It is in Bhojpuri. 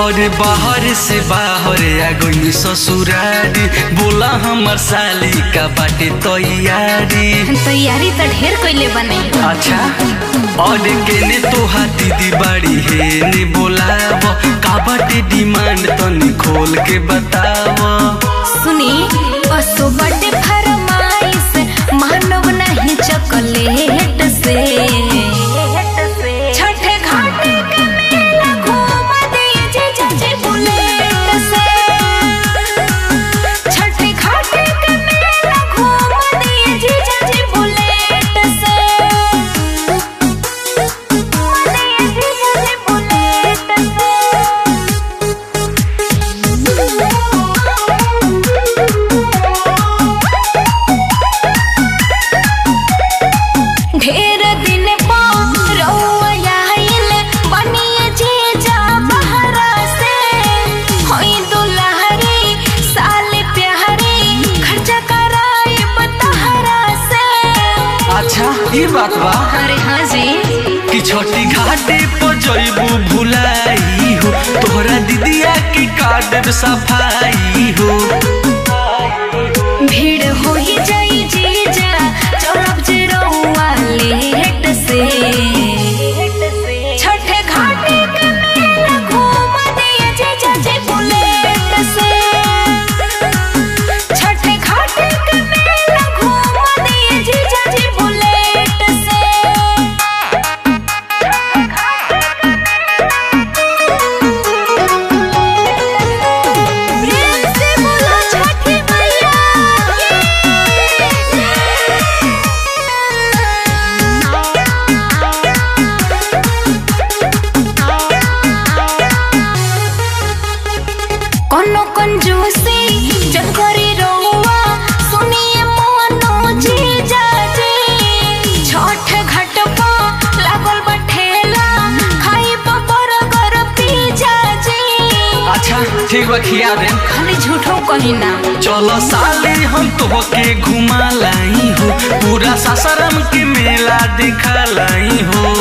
और बाहर से बाहर आ गई ससुरारी बोला हमर साली का बाटे तैयारी तैयारी तो ढेर कइले बने अच्छा और केने तोहा दीदी बाड़ी हे ने बोलाव का बाटे डिमांड तनी खोल के बताव सुनी असो बड़े फरमाइश मानव नहीं चॉकलेट से छठे घाटे के मेला घूम दिए जे चाची बुलेट से छठे घाटे के मेला घूम दिए जे चाची बुलेट से घूम दिए जे चाची बुलेट ढेर दिन पर रउआ आइल बनिए जीजा बहरा से होई दुल्हरी साल प्यारी खर्चा कराई बतहरा से अच्छा ये बात बा अरे हाँ जी कि छोटी घाटे पर जइबू भुलाई हो तोहरा दीदिया की कार्ड सफाई हो भीड़ हो ही जाई जीजा चलब जे रउआ लेट से छठे घाटे के मेला घूम दिए जीजा जी बुलेट से छठे घाटे के मेला घूम दिए जीजा जी बुलेट से प्रेम से बोलो छठी मैया कोनो कंजूसी जब करी रहुआ सुनिए मोनो जी जाजी छठ घाट पा लागल बठेला खाई पर गर पी जाजी अच्छा ठीक बा खिया दे खाली झूठो कही ना चलो साले हम तोहके घुमा लाई हो पूरा सासाराम के मेला दिखा लाई हो